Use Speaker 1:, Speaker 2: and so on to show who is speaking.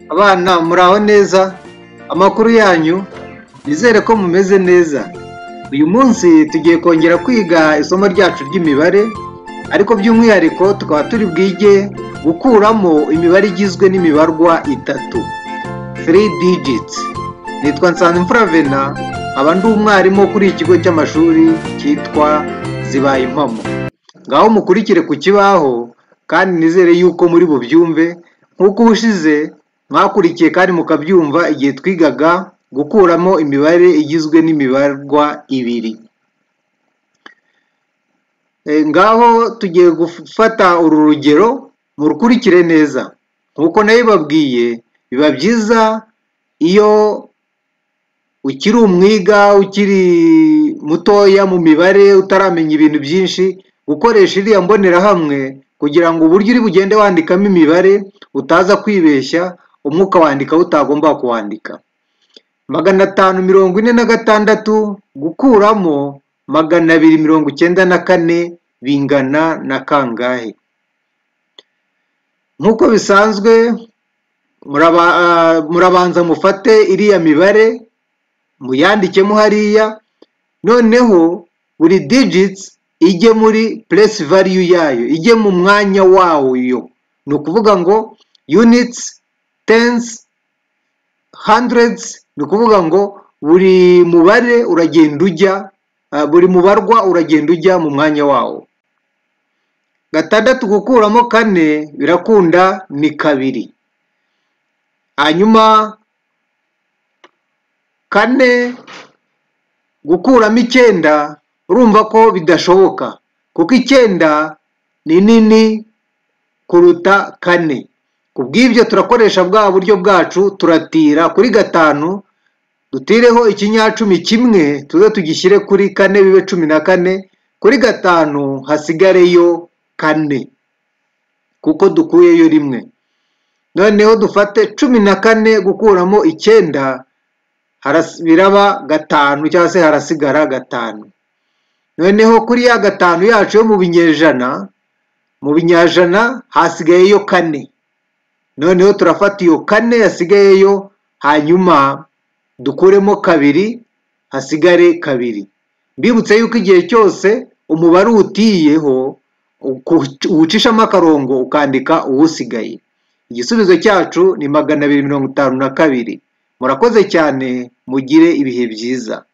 Speaker 1: abana muraho neza amakuru yanyu nizere ko mumeze neza uyu munsi tugiye kongera kwiga isomo ryacu ry'imibare ariko by'umwihariko tukaba turi bwige gukuramo imibare igizwe n'imibarwa itatu three digits nitwa nsanzimfura vena nkaba ndi umwarimu kuri iki kigo cy'amashuri cyitwa zibaye impamo ngaho mukurikire ku kibaho kandi nizere yuko muri bubyumve nk'uko ubushize mwakurikiye kandi mukabyumva igihe twigaga gukuramo imibare igizwe n'imibarwa ibiri ngaho tugiye gufata uru rugero murukurikire neza nk'uko nabibabwiye biba byiza iyo ukiri umwiga ukiri mutoya mu mibare utaramenya ibintu byinshi gukoresha iriya mbonerahamwe kugira ngo uburyo uri bugende wandikamo imibare utaza kwibeshya umwuka wandika utagomba kuwandika magana atanu mirongo ine na gatandatu gukuramo magana abiri mirongo icyenda na kane bingana na kangahe nk'uko bisanzwe murabanza mufate iriya mibare muyandikemo hariya noneho buri digits ijye muri puresi valiyu yayo ijye mu mwanya wayo ni ukuvuga ngo units tensi hundreds ni ukuvuga ngo buri mubare uragenda ujya buri mubarwa uragenda ujya mu mwanya wawo gatandatu gukuramo kane birakunda ni kabiri hanyuma kane gukuramo icyenda urumva ko bidashoboka kuko icyenda ni nini kuruta kane ku bw'ibyo turakoresha bwa buryo bwacu turatira kuri gatanu dutireho ikinyacumi kimwe tuze tugishyire kuri kane bibe cumi na kane kuri gatanu hasigareyo kane kuko dukuyeyo rimwe noneho dufate cumi na kane gukuramo icyenda biraba gatanu cyangwa se harasigara gatanu noneho kuri ya gatanu yacu yo mu binyejana mu binyajana hasigayeyo kane noneho turafata iyo kane yasigayeyo hanyuma dukuremo kabiri hasigare kabiri mbibutse yuko igihe cyose umubare utiyeho uwucishamo akarongo ukandika uwusigaye igisubizo cyacu ni magana abiri mirongo itanu na kabiri murakoze cyane mugire ibihe byiza